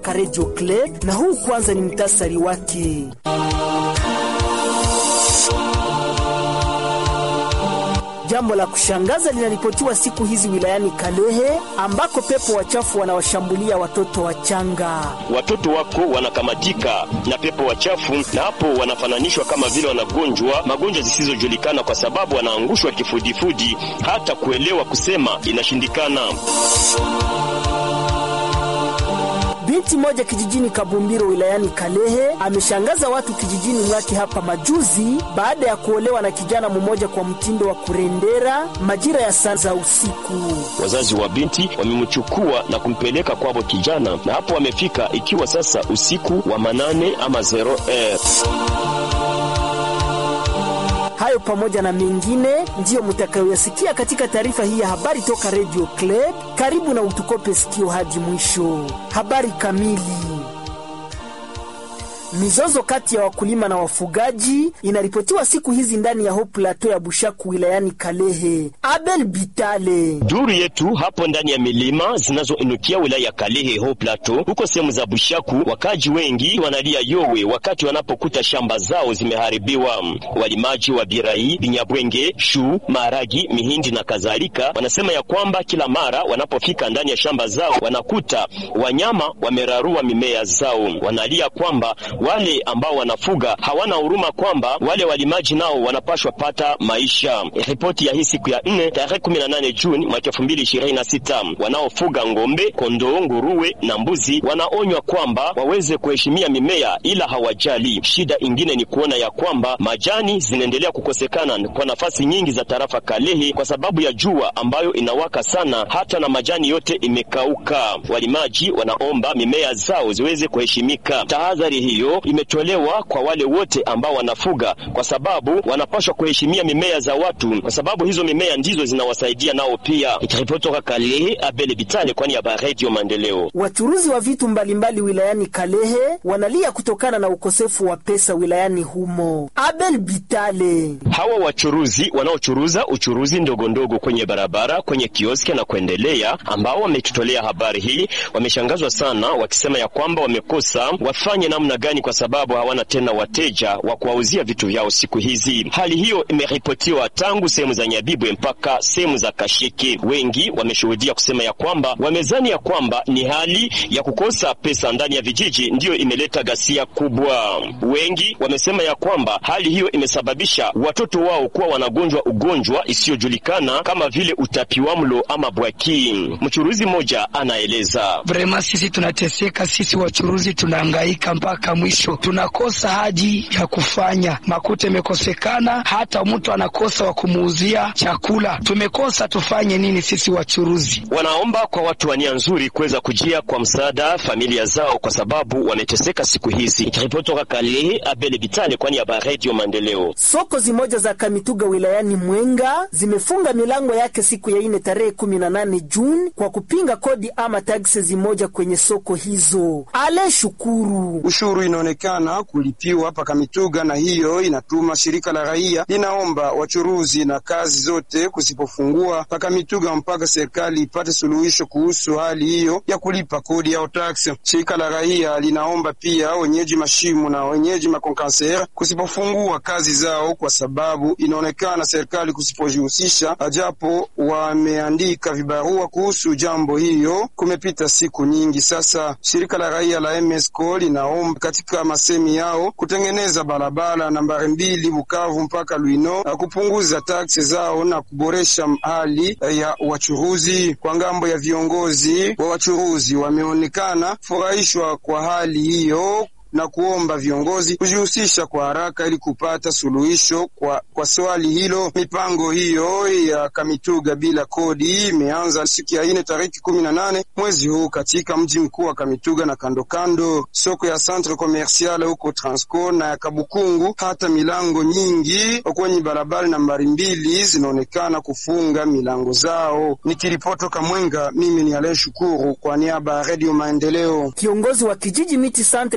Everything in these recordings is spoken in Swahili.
Radio Club, na huu kwanza ni mtasari wake. Jambo la kushangaza linaripotiwa siku hizi wilayani Kalehe ambako pepo wachafu wanawashambulia watoto wachanga. Watoto wako wanakamatika na pepo wachafu, na hapo wanafananishwa kama vile wanagonjwa magonjwa zisizojulikana, kwa sababu wanaangushwa kifudifudi, hata kuelewa kusema inashindikana. Binti moja kijijini Kabumbiro wilayani Kalehe ameshangaza watu kijijini mwake hapa majuzi baada ya kuolewa na kijana mmoja kwa mtindo wa kurendera majira ya saa za usiku. Wazazi wa binti wamemchukua na kumpeleka kwabo kijana, na hapo wamefika ikiwa sasa usiku wa manane ama zero eh. Hayo pamoja na mengine ndiyo mutakayoyasikia katika taarifa hii ya habari toka Radio Club. Karibu na utukope sikio hadi mwisho. Habari kamili. Mizozo kati ya wakulima na wafugaji inaripotiwa siku hizi ndani ya Haut Plateau ya Bushaku wilayani Kalehe. Abel Bitale. Duru yetu hapo ndani ya milima zinazoinukia wilaya ya Kalehe Haut Plateau, huko sehemu za Bushaku, wakaji wengi wanalia yowe wakati wanapokuta shamba zao zimeharibiwa. Walimaji wa birai, binyabwenge, shu, maharagi, mihindi na kadhalika wanasema ya kwamba kila mara wanapofika ndani ya shamba zao wanakuta wanyama wamerarua mimea zao. Wanalia kwamba wale ambao wanafuga hawana huruma, kwamba wale walimaji nao wanapashwa pata maisha. Ripoti ya hii siku ya nne tarehe 18 Juni mwaka 2026, wanaofuga ng'ombe, kondoo, nguruwe na mbuzi wanaonywa kwamba waweze kuheshimia mimea, ila hawajali. Shida ingine ni kuona ya kwamba majani zinaendelea kukosekana kwa nafasi nyingi za tarafa Kalehe kwa sababu ya jua ambayo inawaka sana, hata na majani yote imekauka. Walimaji wanaomba mimea zao ziweze kuheshimika. Tahadhari hiyo imetolewa kwa wale wote ambao wanafuga, kwa sababu wanapaswa kuheshimia mimea za watu, kwa sababu hizo mimea ndizo zinawasaidia nao pia. Ikiripoti toka Kalehe, Abele Bitale, kwani ya Radio Maendeleo. Wachuruzi wa vitu mbalimbali wilayani Kalehe wanalia kutokana na ukosefu wa pesa wilayani humo. Abel Bitale. Hawa wachuruzi wanaochuruza uchuruzi ndogo ndogo kwenye barabara, kwenye kioski na kuendelea, ambao wametutolea habari hii, wameshangazwa sana, wakisema ya kwamba wamekosa wafanye namna gani, kwa sababu hawana tena wateja wa kuwauzia vitu vyao siku hizi. Hali hiyo imeripotiwa tangu sehemu za Nyabibwe mpaka sehemu za Kasheke. Wengi wameshuhudia kusema ya kwamba wamezani ya kwamba ni hali ya kukosa pesa ndani ya vijiji ndiyo imeleta ghasia kubwa. Wengi wamesema ya kwamba hali hiyo imesababisha watoto wao kuwa wanagonjwa ugonjwa isiyojulikana kama vile utapiwamlo ama bwaki. Mchuruzi mmoja anaeleza: vrema, sisi tunateseka, sisi wachuruzi tunahangaika mpaka mwisho, tunakosa haji ya kufanya, makuta imekosekana, hata mtu anakosa wa kumuuzia chakula. Tumekosa tufanye nini sisi wachuruzi? Wanaomba kwa watu wa nia nzuri kuweza kujia kwa msaada familia zao, kwa sababu wameteseka siku hizi. Ikiripoti toka Kalehe, Abele Bitale, kwani ya Radio Maendeleo. Soko zimoja za Kamituga wilayani Mwenga zimefunga milango yake siku ya ine tarehe 18 Juni kwa kupinga kodi ama taksi zimoja kwenye soko hizo. Ale Shukuru ushuru inaonekana kulipiwa hapa Kamituga, na hiyo inatuma shirika la raia linaomba wachuruzi na kazi zote kusipofungua pa Kamituga mpaka serikali ipate suluhisho kuhusu hali hiyo ya kulipa kodi au taksi. Shirika la raia linaomba pia wenyeji mashimu na wenyeji makonkansera kusipofungua kazi zao, kwa sababu inaonekana serikali kusipojihusisha, ajapo wameandika vibarua kuhusu jambo hiyo. Kumepita siku nyingi sasa. Shirika la raia la MSCO linaomba katika masemi yao kutengeneza barabara nambari mbili Bukavu mpaka Lwino na kupunguza taksi zao na kuboresha hali ya wachuruzi. Kwa ngambo ya viongozi wa wachuruzi, wameonekana furahishwa kwa hali hiyo na kuomba viongozi kujihusisha kwa haraka ili kupata suluhisho kwa, kwa swali hilo. Mipango hiyo ya Kamituga bila kodi imeanza siku ya ine tariki kumi na nane mwezi huu katika mji mkuu wa Kamituga na kando kando soko ya Centre Commercial huko Transco na ya Kabukungu. Hata milango nyingi kwenye barabara nambari mbili zinaonekana kufunga milango zao. Nikiripotoka Mwenga, mimi ni Alain Shukuru kwa niaba ya Radio Maendeleo. Kiongozi wa kijiji Miti Santre katika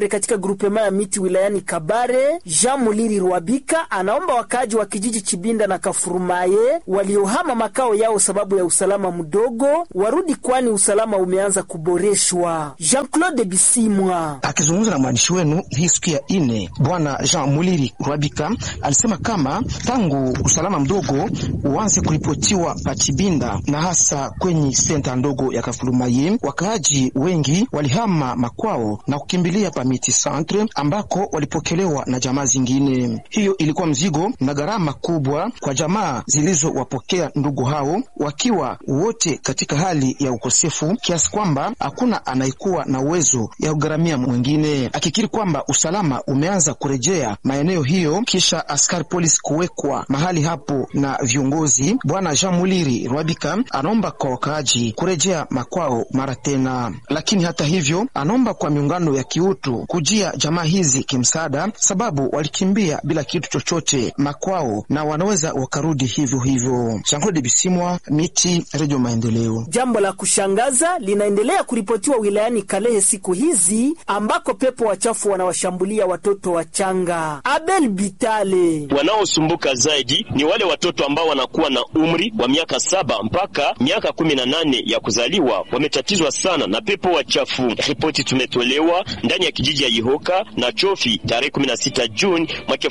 grupema ya miti wilayani Kabare, Jean Muliri Rwabika, anaomba wakaaji wa kijiji Chibinda na Kafurumaye waliohama makao yao sababu ya usalama mdogo warudi, kwani usalama umeanza kuboreshwa. Jean-Claude Bisimwa akizungumza na mwandishi wenu hii siku ya ine, bwana Jean Muliri Rwabika alisema kama tangu usalama mdogo uanze kuripotiwa Pachibinda na hasa kwenye senta ndogo ya Kafurumaye, wakaaji wengi walihama makwao na kukimbilia Pamiti Centre ambako walipokelewa na jamaa zingine. Hiyo ilikuwa mzigo na gharama kubwa kwa jamaa zilizowapokea ndugu hao, wakiwa wote katika hali ya ukosefu kiasi kwamba hakuna anayekuwa na uwezo ya kugharamia mwingine, akikiri kwamba usalama umeanza kurejea maeneo hiyo kisha askari polisi kuwekwa mahali hapo na viongozi. Bwana Jean Muliri Rwabika anaomba kwa wakaaji kurejea makwao mara tena, lakini hata hivyo anaomba kwa miungano ya kiutu kujia jamaa hizi kimsaada, sababu walikimbia bila kitu chochote makwao na wanaweza wakarudi hivyo hivyo. Jean-Claude Bisimwa, Miti, Radio Maendeleo. Jambo la kushangaza linaendelea kuripotiwa wilayani Kalehe siku hizi ambako pepo wachafu wanawashambulia watoto wachanga. Abel Bitale: wanaosumbuka zaidi ni wale watoto ambao wanakuwa na umri wa miaka saba mpaka miaka kumi na nane ya kuzaliwa, wametatizwa sana na pepo wachafu. Ripoti tumetolewa ndani ya kijiji ya Ihoka na Chofi tarehe 16 Juni mwaka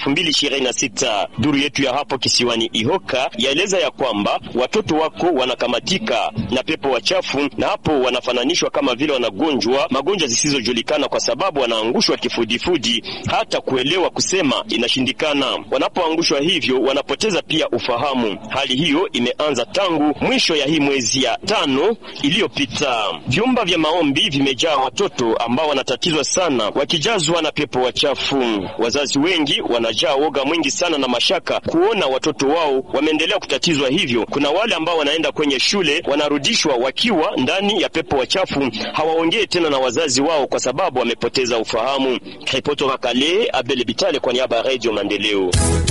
2026. Duru yetu ya hapo kisiwani Ihoka yaeleza ya kwamba watoto wako wanakamatika na pepo wachafu, na hapo wanafananishwa kama vile wanagonjwa magonjwa zisizojulikana, kwa sababu wanaangushwa kifudifudi, hata kuelewa kusema inashindikana. Wanapoangushwa hivyo, wanapoteza pia ufahamu. Hali hiyo imeanza tangu mwisho ya hii mwezi ya tano iliyopita. Vyumba vya maombi vimejaa watoto ambao wanatatizwa sana, wakijazwa na pepo wachafu. Wazazi wengi wanajaa woga mwingi sana na mashaka kuona watoto wao wameendelea kutatizwa hivyo. Kuna wale ambao wanaenda kwenye shule wanarudishwa wakiwa ndani ya pepo wachafu, hawaongee tena na wazazi wao kwa sababu wamepoteza ufahamu. Ripoti toka Kale, Abel Bitale kwa niaba ya Radio Maendeleo.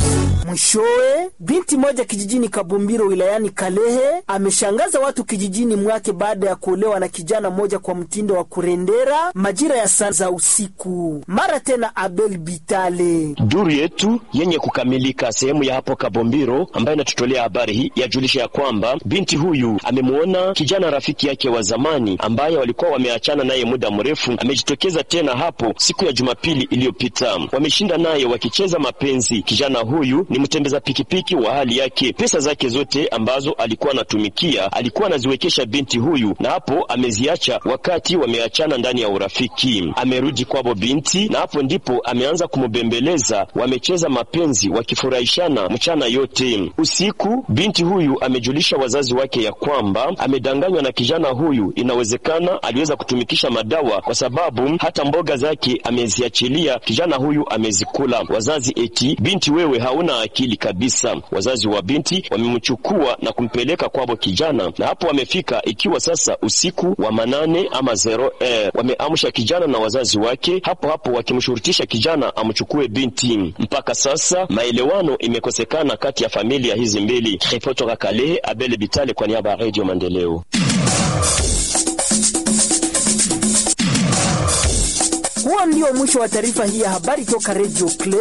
Mwishowe, binti moja kijijini Kabumbiro wilayani Kalehe ameshangaza watu kijijini mwake baada ya kuolewa na kijana mmoja kwa mtindo wa kurendera majira ya saa za usiku. Mara tena Abel Bitale. Duru yetu yenye kukamilika sehemu ya hapo Kabombiro ambayo inatutolea habari hii yajulisha ya kwamba binti huyu amemwona kijana rafiki yake wa zamani ambaye walikuwa wameachana naye muda mrefu, amejitokeza tena hapo siku ya Jumapili iliyopita. Wameshinda naye wakicheza mapenzi. Kijana huyu ni mtembeza pikipiki wa hali yake. Pesa zake zote ambazo alikuwa anatumikia alikuwa anaziwekesha binti huyu, na hapo ameziacha wakati wameachana ndani ya urafiki. Amerudi kwabo binti, na hapo ndipo ameanza kumubembeleza. Wamecheza mapenzi wakifurahishana mchana yote. Usiku binti huyu amejulisha wazazi wake ya kwamba amedanganywa na kijana huyu. Inawezekana aliweza kutumikisha madawa, kwa sababu hata mboga zake ameziachilia, kijana huyu amezikula. Wazazi eti binti, wewe hauna akili kabisa. Wazazi wa binti wamemchukua na kumpeleka kwabo kijana, na hapo wamefika ikiwa sasa usiku wa manane ama zero eh, wameamsha kijana na wazazi wake hapo hapo wakimshurutisha kijana amchukue binti. Mpaka sasa maelewano imekosekana kati ya familia hizi mbili. Ripoti toka Kalehe, Abele Bitale kwa niaba ya Radio Maendeleo. Huo ndio mwisho wa taarifa hii ya habari toka Radio Clay.